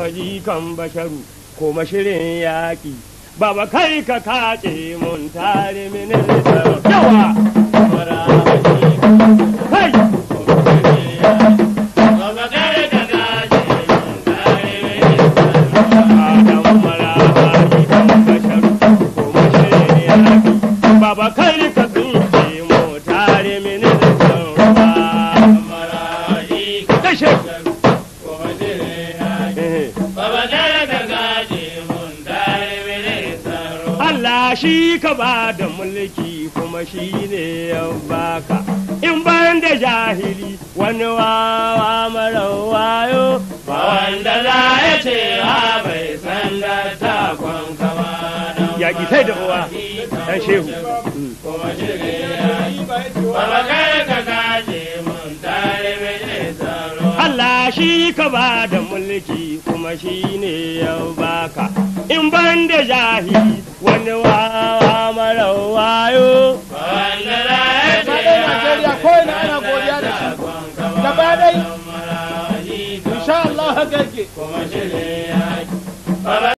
waji kan basharu kuma shirin yaƙi baba kai ka kace mun tare minista yawa kai Adam Marahaji kan basharu kuma shirin yaƙi baba kai ka tsinke mu tare minista ruwa kashe Eh. Allah shi ka ba da mulki kuma shi ne ya baka in ban da jahili wani wawa mara wayo ba wanda za ya ce ha bai san da takon kama ya ki sai da uwa dan shehu Mm. Allah shi ka ba da mulki kuma shi ne ya baka in ban da jahili wani wawa mara wayo Faɗin Najeriya ko ina ana godiya da shi. Gaba ɗai. Insha Allah haka yake.